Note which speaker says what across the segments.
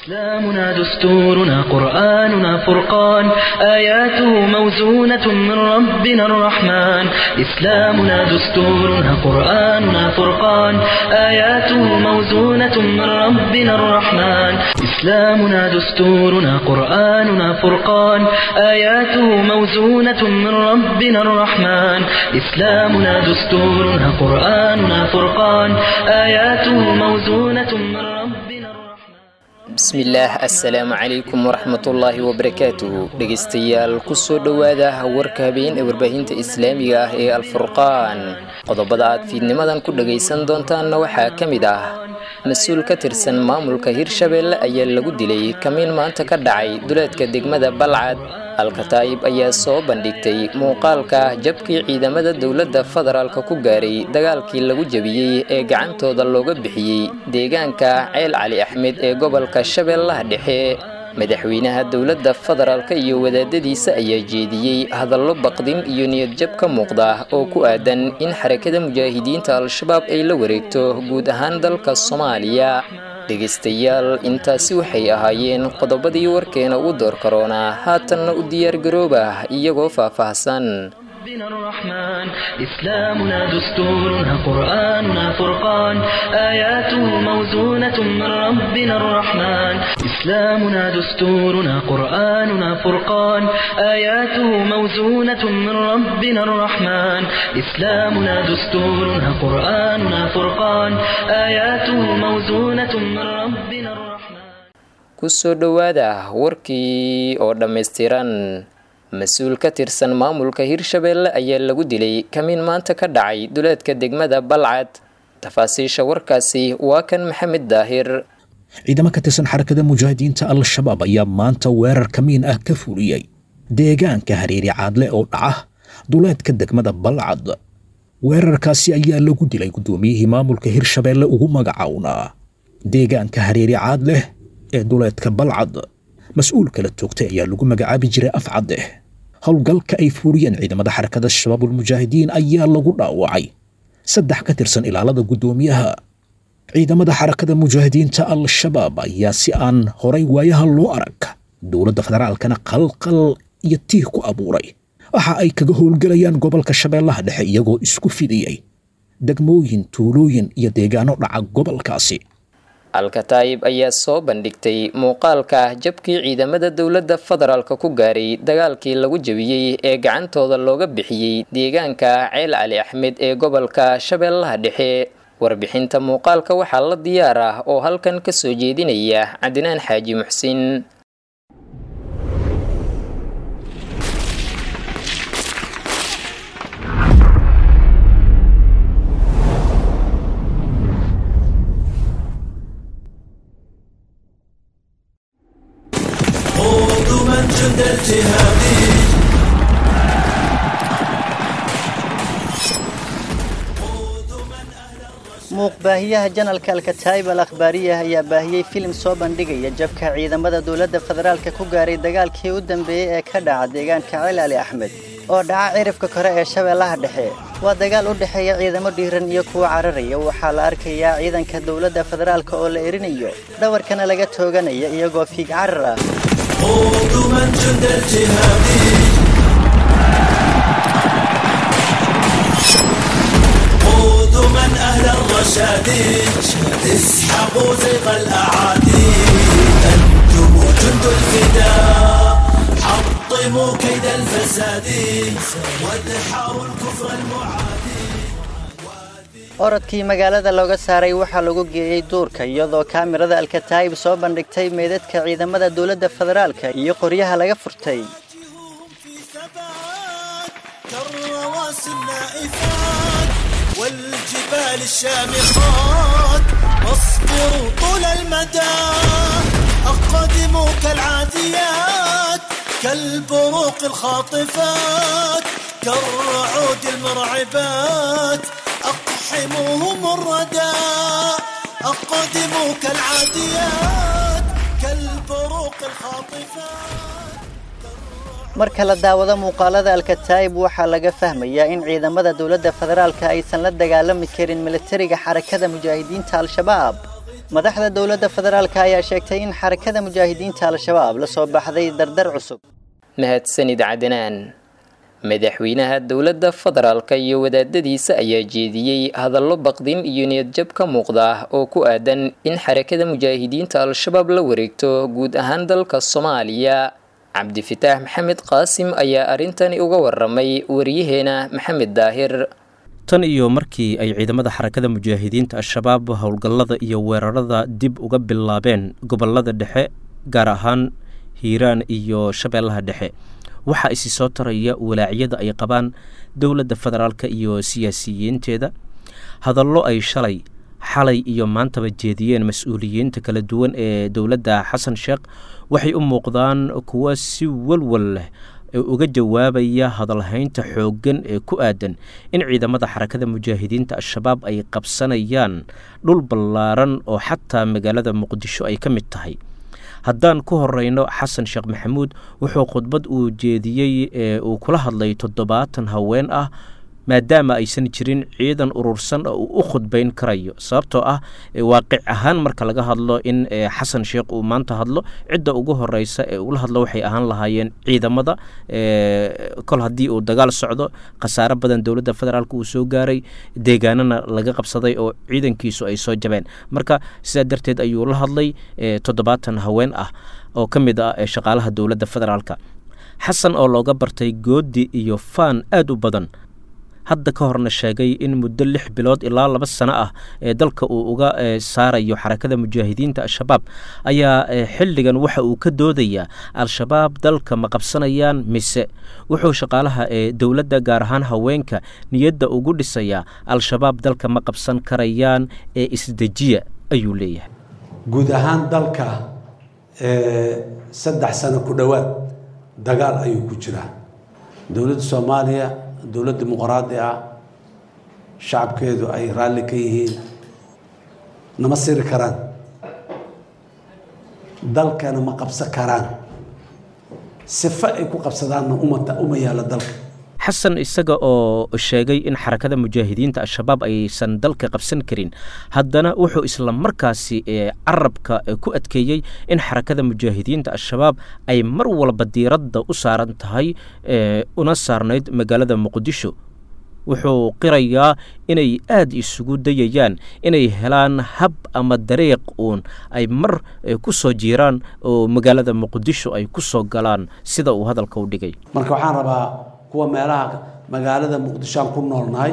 Speaker 1: إسلامنا دستورنا قرآننا فرقان آياته موزونة من ربنا الرحمن إسلامنا دستورنا قرآننا فرقان آياته موزونة من ربنا الرحمن إسلامنا دستورنا قرآننا فرقان آياته موزونة من ربنا الرحمن إسلامنا دستورنا قرآننا فرقان آياته موزونة من ربنا الرحمن
Speaker 2: bismillaah assalaamu calaykum waraxmatullaahi wabarakaatuhu dhegaystayaal kusoo dhowaada warka habeen ee warbaahinta islaamiga ah ee alfurqaan qodobada aad fiidnimadan ku dhagaysan doontaanna waxaa ka mid ah mas-uul ka tirsan maamulka hirshabeelle ayaa lagu dilay kamiin maanta ka dhacay duleedka degmada balcad alkataayib ayaa soo bandhigtay muuqaalka jabkii ciidamada dowladda federaalka ku gaaray dagaalkii lagu jebiyey ee gacantooda looga bixiyey deegaanka ceel cali axmed ee gobolka shabeellaha dhexe madaxweynaha dowladda federaalka iyo wadaadadiisa ayaa jeediyey hadallo baqdin iyo niyadjab ka muuqda oo ku aadan in xarakada mujaahidiinta al-shabaab ay la wareegto guud ahaan dalka soomaaliya dhegaystayaal intaasi waxay ahaayeen qodobadii warkeena ugu door karoonaa haatanna u diyaargarooba iyagoo faahfaahsan
Speaker 1: ربنا الرحمن إسلامنا دستورنا قرآننا فرقان آياته موزونة من ربنا الرحمن إسلامنا دستورنا قرآننا فرقان آياته موزونة من ربنا الرحمن إسلامنا دستورنا قرآننا فرقان آياته موزونة من ربنا الرحمن
Speaker 2: kusoo dhowaada warkii oo dhammaystiran mas-uul ka tirsan maamulka hirshabeelle ayaa lagu dilay kamiin maanta ka dhacay duleedka degmada balcad tafaasiisha warkaasi waa kan maxamed daahir
Speaker 3: ciidamo ka tirsan xarakada mujaahidiinta al-shabaab ayaa maanta weerar kamiin ah ka fuliyey deegaanka hareeri caadle oo dhaca duleedka degmada balcad weerarkaasi ayaa lagu dilay guddoomiyihii maamulka hirshabeelle ugu magacawnaa deegaanka hareeri caadleh ee duleedka balcad mas-uul kala toogtay ayaa lagu magacaabi jiray afcadeh howlgalka ay fuuriyeen ciidamada xarakada shabaabulmujaahidiin ayaa lagu dhaawacay saddex ka tirsan ilaalada guddoomiyaha ciidamada xarakada mujaahidiinta al-shabaab ayaa si aan horay waayaha loo arag dowladda federaalkana qalqal iyo tiih ku abuuray waxa ay kaga howlgelayaan gobolka shabeellaha dhexe iyagoo isku fidiyey degmooyin tuulooyin iyo deegaano dhaca gobolkaasi
Speaker 2: alkataayib ayaa soo bandhigtay muuqaalka jabkii ciidamada dowladda federaalka ku gaaray dagaalkii lagu jebiyey ee gacantooda looga bixiyey deegaanka ceel cali axmed ee gobolka shabeellaha dhexe warbixinta muuqaalka waxaa la diyaar ah oo halkan ka soo jeedinaya cadinaan xaaji muxsin
Speaker 4: من جند الجهاد
Speaker 5: muuqbaahiyaha janalka alkataayib al akhbaariya ayaa baahiyey filim soo bandhigaya jabka ciidamada dowladda federaalka ku gaaray dagaalkii u dambeeyey ee ka dhaca deegaanka ceel ali axmed oo dhaca cirifka kore ee shabeellaha dhexe waa dagaal u dhexeeya ciidamo dhiiran iyo kuwa cararaya waxaa la arkayaa ciidanka dowladda federaalka oo la erinayo dhawarkana laga tooganaya iyagoo fiig carar ah
Speaker 4: من جند الجهاد خذوا من أهل الرشاد اسحقوا زيغ الأعادي أنتم جند الفداء حطموا كيد الفساد وادحروا الكفر المعادي
Speaker 5: orodkii magaalada looga saaray waxaa lagu geeyey duurka iyadoo kaamirada alkataayib soo bandhigtay meedadka ciidamada dowladda federaalka iyo qoryaha laga furtay
Speaker 4: في ثبات كالرواسي النائفات والجبال الشامخات واصبروا طول المدى أقدموا كالعاديات كالبروق الخاطفات كالرعود المرعبات أقحموهم الردى أقدموا كالعاديات كالبروق الخاطفات
Speaker 5: marka la daawado muuqaalada alkataayib waxaa laga fahmayaa in ciidamada dowladda federaalka aysan la dagaalami karin militariga xarakada mujaahidiinta al-shabaab madaxda dowladda federaalka ayaa sheegtay in xarakada mujaahidiinta al-shabaab la soo baxday dardar cusub
Speaker 2: mahadsanid cadnaan madaxweynaha dowladda federaalka iyo wadaadadiisa ayaa jeediyey hadallo baqdin iyo niyadjab ka muuqda oo ku aadan in xarakada mujaahidiinta al-shabaab la wareegto guud ahaan dalka soomaaliya cabdifitaax maxamed qaasim ayaa arrintani uga waramay wariyaheena maxamed daahir
Speaker 6: tan iyo markii ay ciidamada xarakada mujaahidiinta al-shabaab howlgallada iyo weerarada dib uga bilaabeen gobolada dhexe gaar ahaan hiiraan iyo shabeellaha dhexe waxaa isi soo taraya walaacyada ay qabaan dowladda federaalka iyo siyaasiyiinteeda hadallo ay shalay xalay iyo maantaba jeediyeen mas-uuliyiinta kala duwan ee dowladda xasan sheekh waxay u muuqdaan kuwa si walwal leh uga jawaabaya hadalhaynta xooggan ee ku aadan in ciidamada xarakada mujaahidiinta al-shabaab ay qabsanayaan dhul ballaaran oo xataa magaalada muqdisho ay ka mid tahay haddaan ku horeyno xasan sheekh maxamuud wuxuu khudbad uu jeediyey ee uu kula hadlay toddobaatan haween ah maadaama aysan jirin ciidan urursan oo uu u khudbayn karayo sababtoo ah waaqic ahaan marka laga hadlo in xasan sheekh uu maanta hadlo cidda ugu horeysa ee ula hadlo waxay ahaan lahaayeen ciidamada kol haddii uu dagaal socdo khasaaro badan dowladda federaalk uu soo gaaray deegaanana laga qabsaday oo ciidankiisu ay soo jabeen marka sidaa darteed ayuu la hadlay toddobaatan haween ah oo ka mid ah shaqaalaha dowladda federaalka xasan oo looga bartay goodi iyo faan aada u badan hadda ka horna sheegay in muddo lix bilood ilaa laba sano ah ee dalka uu uga saarayo xarakada mujaahidiinta al-shabaab ayaa xilligan waxa uu ka doodayaa al-shabaab dalka ma qabsanayaan mise wuxuu shaqaalaha ee dowladda gaar ahaan haweenka niyadda ugu dhisayaa al-shabaab dalka ma qabsan karayaan ee isdejiya ayuu leeyahay
Speaker 7: guud ahaan dalka saddex sano ku dhowaad dagaal ayuu ku jiraa dowladda soomaaliya dowlad dimuqraadi ah shacabkeedu ay raalli ka yihiin nama siri karaan dalkana ma qabsan karaan sifo ay ku qabsadaanna uma yaalla dalka
Speaker 6: xasan isaga oo sheegay in xarakada mujaahidiinta al-shabaab aysan dalka qabsan karin haddana wuxuu isla markaasi carabka ku adkeeyey in xarakada mujaahidiinta al-shabaab ay mar walba diiradda u saaran tahay una saarnayd magaalada muqdisho wuxuu qirayaa inay aada isugu dayayaan inay helaan hab ama dariiq uun ay mar ku soo jiiraan oo magaalada muqdisho ay ku soo galaan sida uu hadalka u dhigay
Speaker 7: marka waxaan rabaa kuwa meelaha magaalada muqdishoaan ku noolnahay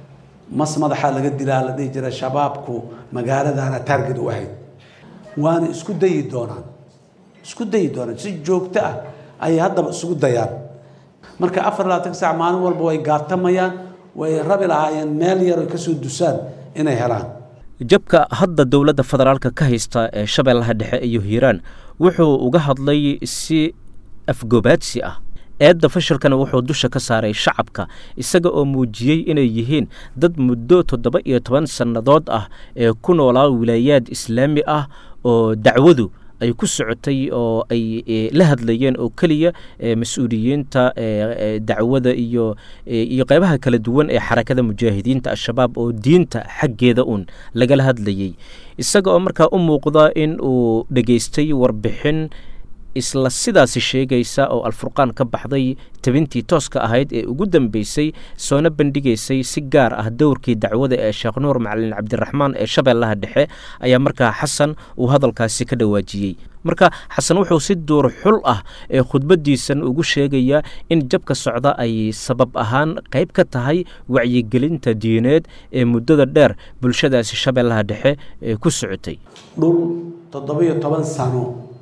Speaker 7: mas madaxaa laga dilaa la dhihi jira shabaabku magaaladana taarget u ahayd waana isku dayi doonaan isku dayi doonaan si joogto ah ayay haddaba isugu dayaan marka afar labaatan saac maalin walba way gaatamayaan way rabi lahaayeen meel yar ay kasoo dusaan inay helaan
Speaker 6: jabka hadda dowladda federaalka ka haysta ee shabeellaha dhexe iyo hiiraan wuxuu uga hadlay si afgobaadsi ah eedda fashilkana wuxuu dusha ka saaray shacabka isaga oo muujiyey inay yihiin dad muddo toddoba iyo toban sannadood ah ee ku noolaa wilaayaad islaami ah oo dacwadu ay ku socotay oo ay la hadlayeen oo keliya mas-uuliyiinta dacwada iyo iyo qeybaha kala duwan ee xarakada mujaahidiinta al-shabaab oo diinta xaggeeda uun lagala hadlayey isaga oo markaa u muuqda in uu dhegaystay warbixin isla sidaasi sheegaysa oo alfurqaan ka baxday tabintii tooska ahayd ee ugu dambeysay soona bandhigaysay si gaar ah dowrkii dacwada ee sheekh nuur macalin cabdiraxmaan ee shabeellaha dhexe ayaa markaa xasan uu hadalkaasi ka dhawaajiyey marka xasan wuxuu si duur xul ah ee khudbadiisan ugu sheegayaa in jabka socda ay sabab ahaan qayb ka tahay wacyigelinta diineed ee muddada dheer bulshadaasi shabeellaha dhexe ee ku socotay
Speaker 7: dhul toddobiyo toban sano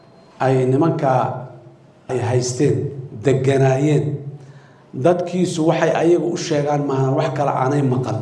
Speaker 7: ay nimankaa ay haysteen deganaayeen dadkiisu waxay ayaga u sheegaan maahan wax kale aanay maqan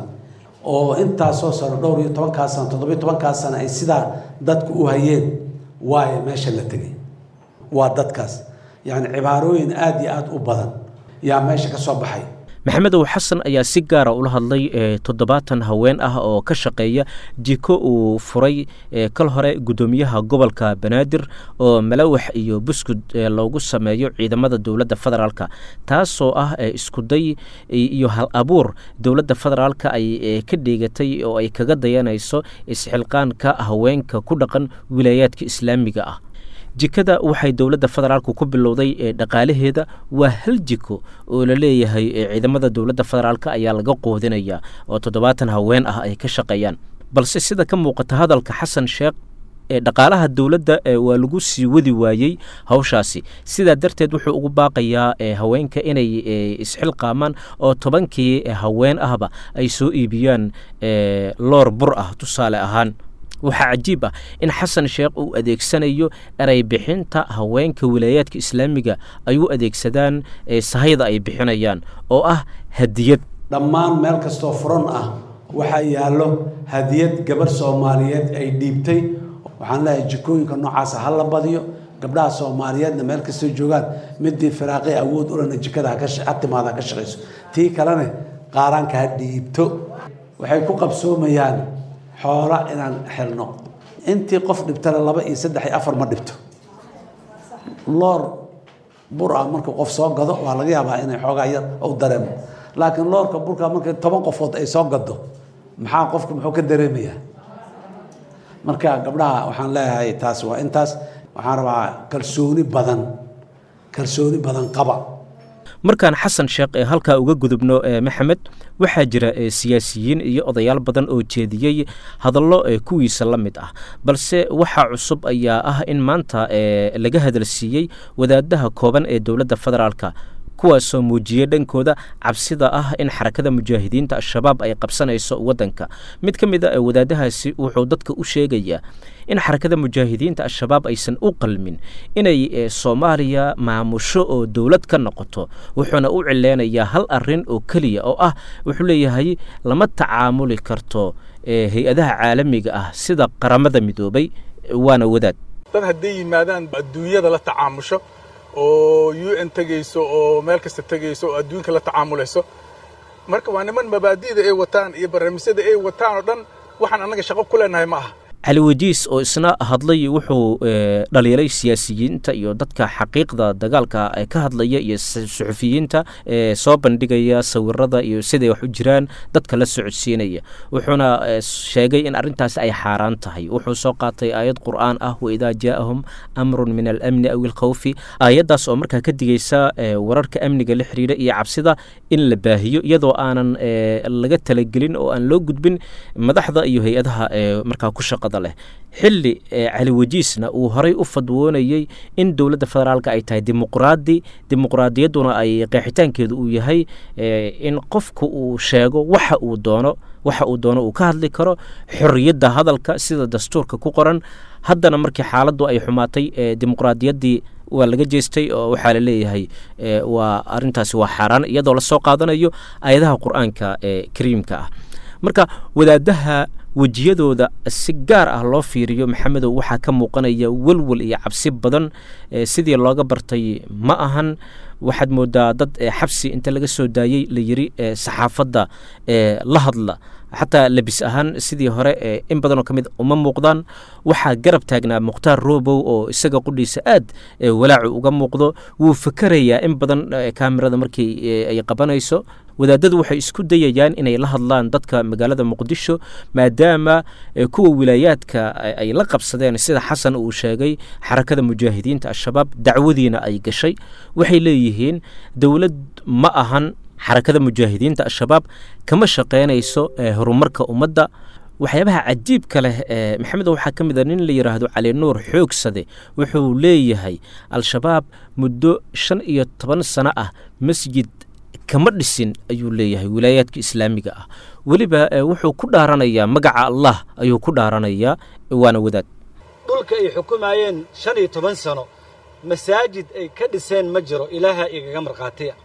Speaker 7: oo intaasoo sano dhowr iyo tobankaa sano toddobiyo tobankaa sano ay sidaa dadku u hayeen waayo meesha la tegay waa dadkaas yacni cibaarooyin aada iyo aada u badan yaa meesha ka soo baxay
Speaker 6: maxamedow xasan ayaa si gaara ula hadlay toddobaatan haween ah oo ka shaqeeya jiko uu furay kal hore guddoomiyaha gobolka banaadir oo malawax iyo buskud loogu sameeyo ciidamada dowladda federaalka taasoo ah iskuday iyo hal abuur dowladda federaalka ay ka dheegatay oo ay kaga dayanayso isxilqaanka haweenka ku dhaqan wilaayaadka islaamiga ah jikada waxay dowladda federaalku ku bilowday dhaqaalaheeda waa hal jiko oo la leeyahay ciidamada dowladda federaalk ayaa laga qoodinaya oo toddobaatan haween ah ay ka shaqeeyaan balse sida ka muuqata hadalka xasan sheekh dhaqaalaha dowladda waa lagu sii wadi waayey hawshaasi sidaa darteed wuxuu ugu baaqayaa haweenka inay isxilqaamaan oo tobankii haween ahba ay soo iibiyaan loor bur ah tusaale ahaan waxaa cajiib ah in xasan sheekh uu adeegsanayo eray bixinta haweenka wilaayaadka islaamiga ay u adeegsadaan sahayda ay bixinayaan oo ah hadiyad
Speaker 7: dhammaan meel kastoo furan ah waxaa yaallo hadiyad gabarh soomaaliyeed ay dhiibtay waxaan leeyahay jikooyinka noocaasa ha la badiyo gabdhaha soomaaliyeedna meel kastoo joogaan midii firaaqi awood ulana jikada ha timaada ha ka shaqayso tii kalene qaaraanka ha dhiibto waxay ku qabsoomayaan xoola inaan xelno intii qof dhibtana laba iyo saddex iyo afar ma dhibto loor bur ah marka qof soo gado waa laga yaabaa inay xoogaa yar ou dareemo laakiin loorka burka marka toban qofood ay soo gado maxaa qofka muxuu ka dareemayaa marka gabdhaha waxaan leeyahay taas waa intaas waxaan rabaa kalsooni badan kalsooni badan qaba
Speaker 6: markaan xasan sheekh ee halkaa uga gudubno maxamed waxaa jira siyaasiyiin iyo odayaal badan oo jeediyey hadallo kuwiisa la mid ah balse waxaa cusub ayaa ah in maanta laga hadalsiiyey wadaadaha kooban ee dowladda federaalka kuwaasoo muujiyey dhankooda cabsida ah in xarakada mujaahidiinta al-shabaab ay qabsanayso waddanka mid ka mid a wadaadahaasi wuxuu dadka u sheegayaa in xarakada mujaahidiinta al-shabaab aysan u qalmin inay soomaaliya maamusho oo dowlad ka noqoto wuxuuna u cileynayaa hal arin oo keliya oo ah wuxuu leeyahay lama tacaamuli karto hay-adaha caalamiga ah sida qaramada midoobay waana wadaad
Speaker 8: dad hadday yimaadaan adduunyada la tacaamusho oo u n tegayso oo meel kasta tegayso oo adduunka la tacaamulayso marka waa niman mabaadi'da ay wataan iyo barnaamijyada ay wataan oo dhan waxaan annaga shaqo ku leenahay ma aha
Speaker 6: cali wadiis oo isna hadlay wuxuu dhaliilay siyaasiyiinta iyo dadka xaqiiqda dagaalka ka hadlaya iyo suxufiyiinta soo bandhigaya sawirada iyo siday wax u jiraan dadka la socodsiinaya wuxuuna sheegay in arrintaasi ay xaaraan tahay wuxuu soo qaatay aayad qur'aan ah waidaa jaa'ahum amrun min alamni aw ilkhawfi aayaddaas oo markaa ka digaysa wararka amniga la xiriira iyo cabsida in la baahiyo iyadoo aanan laga talagelin oo aan loo gudbin madaxda iyo hay-adaha markaa ku shaqa xilli cali wajiisna uu horay u fadwoonayey in dowladda federaalk ay tahay dimuqraadi dimuqraadiyadduna ay qeexitaankeedu uu yahay in qofku uu sheego waxa uu doono waxa uu doono uu ka hadli karo xorriyadda hadalka sida dastuurka ku qoran haddana markii xaaladdu ay xumaatay dimuqraadiyaddii waa laga jeestay oo waxaa la leeyahay waa arintaasi waa xaaraan iyadoo lasoo qaadanayo aayadaha qur-aanka ee kariimka ah marka wadaadaha wejiyadooda si gaar ah loo fiiriyo maxamedow waxaa ka muuqanaya welwel iyo cabsi badan sidii looga bartay ma ahan waxaad moodaa dad xabsi inta laga soo daayey la yiri saxaafadda la hadla xataa lebis ahaan sidii hore in badanoo ka mid uma muuqdaan waxaa garab taagnaa mukhtaar robow oo isaga qudhiisa aad walaacu uga muuqdo wuu fakerayaa in badan kaamirada markii ay qabanayso wadaadadu waxay isku dayayaan inay la hadlaan dadka magaalada muqdisho maadaama kuwa wilaayaadka ay la qabsadeen sida xasan uu sheegay xarakada mujaahidiinta al-shabaab dacwadiina ay gashay waxay leeyihiin dowlad ma ahan xarakada mujaahidiinta al-shabaab kama shaqaynayso horumarka ummadda waxyaabaha cajiibka leh maxamed waxaa ka mid a nin la yidhaahdo cali nuur xoogsade wuxuu leeyahay al-shabaab muddo shan iyo toban sano ah masjid kama dhisin ayuu leeyahay wilaayaadka islaamiga ah weliba wuxuu ku dhaaranayaa magaca allah ayuu ku dhaaranayaa waana wadaad
Speaker 9: dhulka ay xukumayeen shan iyo toban sano masaajid ay ka dhiseen ma jiro ilaaha igaga markhaatiya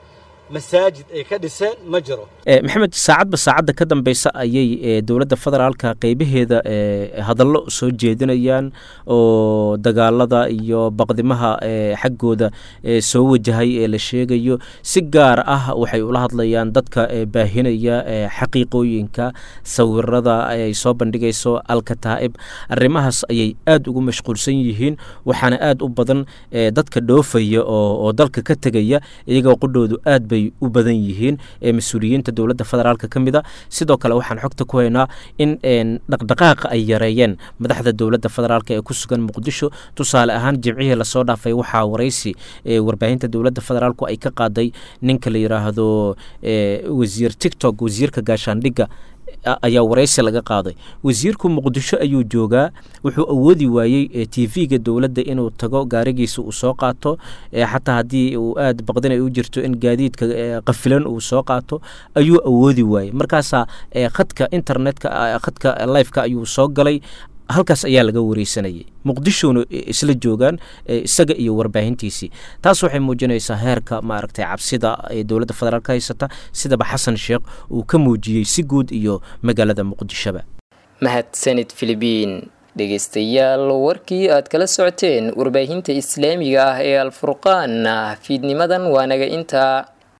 Speaker 9: masaajid ay ka dhiseen ma jiro
Speaker 6: maxamed saacadba saacadda ka dambeysa ayay dowladda federaalka qeybaheeda hadallo soo jeedinayaan oo dagaalada iyo baqdimaha xaggooda soo wajahay ee la sheegayo si gaar ah waxay ula hadlayaan dadka baahinaya xaqiiqooyinka sawirada ay soo bandhigayso alkataa'ib arrimahaas ayay aada ugu mashquulsan yihiin waxaana aada u badan dadka dhoofaya oo dalka ka tegaya iyagoo qudhoodu aad bay u badan yihiin mas-uuliyiinta dowladda federaalka ka mid a sidoo kale waxaan xogta ku haynaa in dhaqdhaqaaqa ay yareeyeen madaxda dowladda federaalk ee ku sugan muqdisho tusaale ahaan jimcihii lasoo dhaafay waxaa waraysi warbaahinta dowladda federaalku ay ka qaaday ninka la yidhaahdo wasiir tictok wasiirka gaashaandhigga ayaa waraysi laga qaaday wasiirku muqdisho ayuu joogaa wuxuu awoodi waayey t v-ga dowladda inuu tago gaarigiisa uu soo qaato xataa haddii uu aad baqdin ay u jirto in gaadiidka qafilan uu soo qaato ayuu awoodi waayey markaasaa khadka internetka khadka lifeka ayuu soo galay halkaas ayaa laga wareysanayay muqdishona isla joogaan isaga iyo warbaahintiisii taas waxay muujinaysaa heerka maaragtay cabsida ee dowladda federaalk haysata sidaba xasan sheekh uu ka muujiyey si guud iyo magaalada muqdishoba
Speaker 2: mahadsanid filibiin dhegeystayaal warkii aad kala socoteen warbaahinta islaamiga ah ee alfurqaan fiidnimadan waa naga intaa